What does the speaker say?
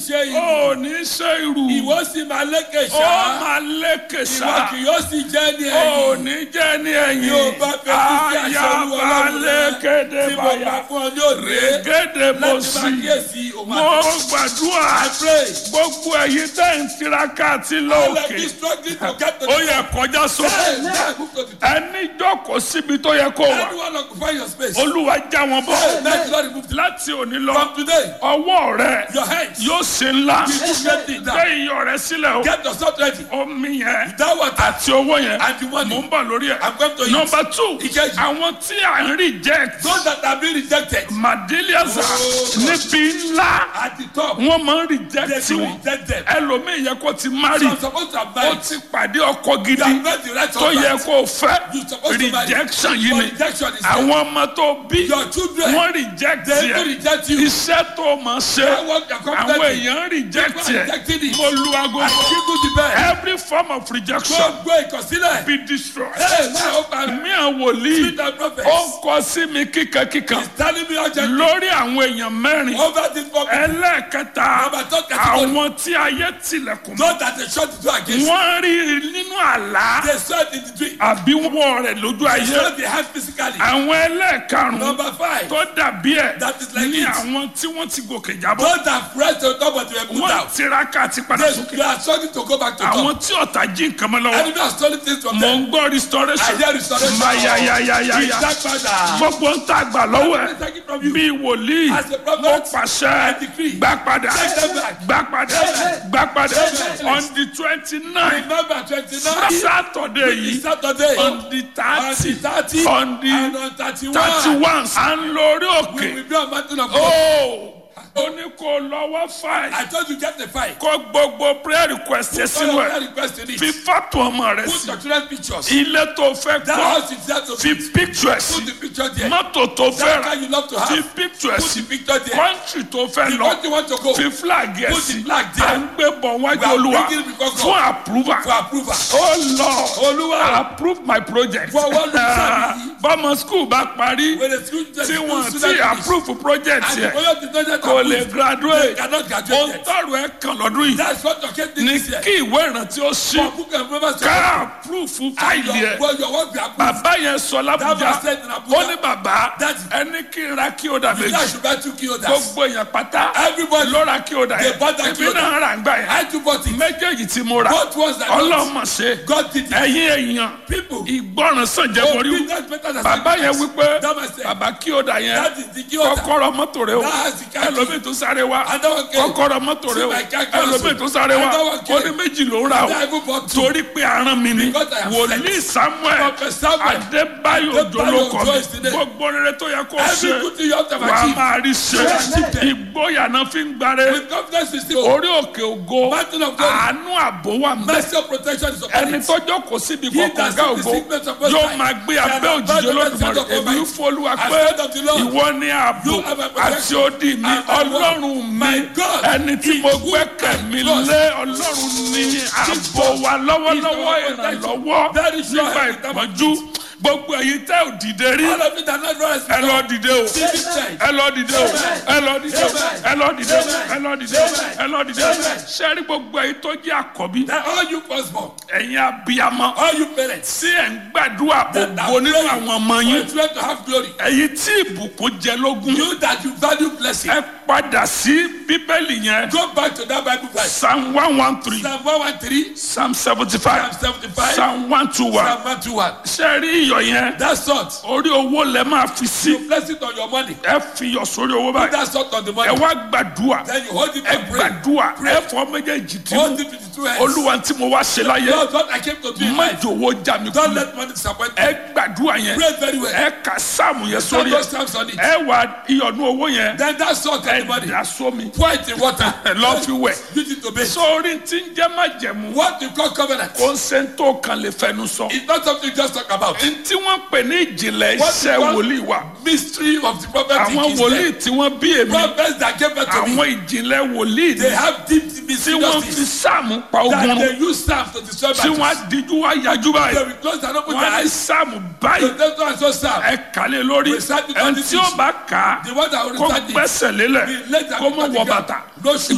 ṣe ìlú. ó ní ṣe irú Ìwọ sì máa lékè ó ṣá. máa lékè Ìwọ sá kì yóò sì jẹ́ ní ó ẹ̀yìn. ní jẹ́ ní ẹ̀yìn Yóò bá fẹ́ kí sí àṣẹ Olúwa ayaba Ọlọ́run rẹ. lékéde Tí mo báyà bá fún ọ ní òde. gèdè bó Láti sí máa kíyèsí òun mo àti. gbàdúrà I pray. gbogbo ẹ̀yin tẹ́ ń tiraka àti All of lóòkè you struggling to get to ó the yẹ kọjá sókè Hey, now move to the top. ẹni jókòó síbi tó yẹ kó wà Anyone occupy your space. olúwa já wọn bọ́ Hey, let the Lord remove them. láti òní lọ From today, ọwọ́ rẹ your hands. yóò ṣe ńlá You do great things now. gbé iyọ̀ rẹ sílẹ̀ o Get yourself ready. omi yẹn That water àti owó yẹn and the mò money. ń bọ̀ lórí ẹ̀ I'm going to eat. nọmba two Ìkejì. àwọn tí à ń reject Those that have been rejected madeliaza Oh. níbi ńlá at the top, wọ́n máa ń they reject do wọn reject them. ẹlòmíì yẹ kó ti marry So I'm supposed to have ó married. ti pàdé ọkọ You gidi have met the right tó yẹ husband. kó fẹ́ You supposed to marry. rejection yìí But ni rejection is there. àwọn ọmọ tó bí Your children, wọ́n reject they do yẹ reject you. iṣẹ́ tó máa ṣe That work you're àwọn confident in. èèyàn reject People yẹ are rejecting it. mo lu aago I give you the best. every form of rejection Gbogbo ìkọsílẹ̀. be destroyed. Hey, now open. mi à wòlíì Speak the prophets. ó ń kọ sí mi kíkankíkan He's telling me urgently. lórí àwọn èèyàn mẹ́rin Over this problem. ẹlẹ́ẹ̀kẹta Number two category. àwọn tí ayé tilẹ̀kùn mọ́ Those that they shut the door against. wọ́n rí nínú àlá They saw it in the dream. àbí wọ́n rẹ̀ lójú They ayé saw the hand physically. àwọn ẹlẹ́ẹ̀karùn-ún Number five. tó dàbí ẹ̀ That is like ní it. àwọn tí wọ́n ti gòkè jábọ́ Those that pressed on top but they were put wọ́n down. tiraka àti padà They, sókè they are struggling to go back to àwọn top. tí ọ̀tá jí nǹkan mọ́ lọ́wọ́ Enemy are stealing things from mò them. ń gbọ́ restoration I hear restoration. mayayayayaya Ìdápadà. gbogbo ń tà gbà lọ́wọ́ ẹ̀ Take it from you. bí wòlíì As a prophet, mo pàṣẹ I decree. gbà padà Take them back. gbà padà Amen. gbà padà Amen. on the twenty nine Remember twenty-nine. saturday yìí Saturday. on the On thirty the thirty. on the And on thirty-one. thirty one à ń lórí We òkè will be on mountain of God. ó ó ní kó lọ́wọ́ fáì I told you get the file. kó gbogbo prayer request ẹ All sínú of ẹ̀ that request in fi it. fọ́tò ọmọ rẹ Put sí your children's pictures. ilé tó fẹ́ That kọ́ house is there to fi be. picture ẹ̀ Put sí the picture there. mọ́tò tó fẹ́ That rà car you love to fi have. picture ẹ̀ Put sí the picture there. country tó fẹ́ The lọ country you want to go. fi flag ẹ̀ Put the sí flag there. à ń gbé bọ̀ wájú We are olúwa bringing it because fún of- approval For approval. oh lord Olúwa. approve my project For one reason. bọ́mọ school bá parí When the school tí wọ́n ti approve project And the yẹn project is not yet kò lè approved. They graduate cannot ohun graduate yet. tọrọ ẹ kàn lọ́dún yìí That's what your kid did ní this year. kí ìwé ìrántí ó ṣí For book and members to ká approve fáìlì ẹ Your, your work be approved. bàbá yẹn sọ That lábújá was said in Abuja. ó ní bàbá Daddy. ẹni kí n ra kí ó dà You méjì guys should buy two kilos. gbogbo èèyàn pátá Everybody. ló ra kí ó dà They yẹn bought that èmi kí ó dà. náà rà ń gbà yẹn I too bought it. méjèèjì tí mo rà Both ones that got ọlọ́mọ ṣe God did it. ẹ̀yin èèyàn People. ìgbọràn sàn jẹ́ Oh, borí big that's better than bàbá yẹn sacrifice. wípé That was said. bàbá kí ó dà yẹn That is the key order. kọ́kọ́rọ́ mọ́tò rẹ o That has the car key. ẹlòmíì tó sáré wá Another key. kọ́kọ́rọ́ mọ́tò rẹ o See my car key also. ẹlòmíì tó sáré wá Another key. ó ní méjì ló ń rà I o even bought two. torí pé aràn mi ni Because I am wòlíì samuel Prophet Samuel. adébáyò Adébáyò jolókọ Òjó is the name. gbogbo rere tó yẹ kó Every ṣe good thing you have to wà á achieve. máa rí ṣe Achieve them. ìgboyà náà fi ń gbáre With confidence we still. orí òkè ògo Mountain of glory. àánú àbò wà mẹ́ Mercy of protection is upon ẹni it. tọ́jọ́ kò síbi He kọ̀ọ̀kan that gá sees the ògo secret of Most yóò High máa gbé shall abẹ́ abide òjijì under the olódùmarè shadow of èmi Almighty. fọlùwà I pé said of the Lord, ìwọ ní ààbò you have a protection. àti odi mi And my word, ọlọ́run mi my God, ẹni tí mo in whom gbẹ́kẹ̀ I mi trust. lé ọlọ́run ní ààbò wa lọ́wọ́lọ́wọ́ He's our protection. ìrànlọ́wọ́ Very sure nígbà I am ìpọ́njú gbogbo èyí tẹ́ ò dìde rí All of it are not rise. ẹ lọ dìde o See this time. ẹ lọ dìde o ẹ lọ dìde o ẹ lọ dìde o ẹ lọ dìde o ẹ lọ dìde o sẹ́rí gbogbo èyí tó jẹ́ àkọ́bí That all you firstborn, ẹ̀yin abiyamọ all you parents, tí ẹ̀ ń gbàdúrà that are ògo nínú praying àwọn ọmọ for yín your children to have glory. ẹ̀yin tí ìbùkún jẹ lógún You that you value blessing, ẹ padà sí bíbélì yẹn go back to that Bible verse. psalm one one three Psalm 113, psalm seventy five Psalm 75, psalm one two one Psalm 121. sẹ́rí iyọ̀ yẹn That salt, orí owó lẹ máa fi sí you place it on your money. ẹ fi iyọ̀ sórí owó Put báyìí that salt on the ẹ money. wá gbàdúrà Then you hold it ẹ and pray. gbàdúrà ẹ fọ méjèèjì tí Hold it with the two hands. olúwa tí mo wá ṣe láyé Lord, what I came to do in má life, jòwó já mi don't kú let money disappoint me. ẹ gbàdúrà yẹn Pray very well. ẹ kà sáàmù yẹn Stand sórí those ẹ stamps on it. ẹ wà iyọ̀nù owó yẹn Then that salt on ẹ the money, dà sómi pour it in water. ẹ lọ́ fi wẹ̀ Use it to bathe. sórí tí ń jẹ́ májẹ̀mú What you call covenant kò ń ṣe ń tó kan lè fẹnu sọ is not something you just talk about. tí wọ́n pè ní ìjìnlẹ̀ What iṣẹ́ you call wòlíì wa Mystery of the prophetic àwọn is wòlíì there. tí wọ́n bí èmi Prophets that gave birth to me, àwọn ìjìnlẹ̀ wòlíì they ni have deep tí mysterious wọ́n fi things sáàmù pa that ogun they use staff to destroy tí wọ́n á battles. díjú wá yájú They báyìí will close and open wọ́n their á ní eyes. sáàmù báyìí So that's why I saw staff. ẹ kàlẹ́ lórí Recite it ẹni on the tí ó teach. bá kà á The one that will kó recite it. gbẹ́sẹ̀ lélẹ̀ The letter kó mọ̀ wọ will bàtà No shoes.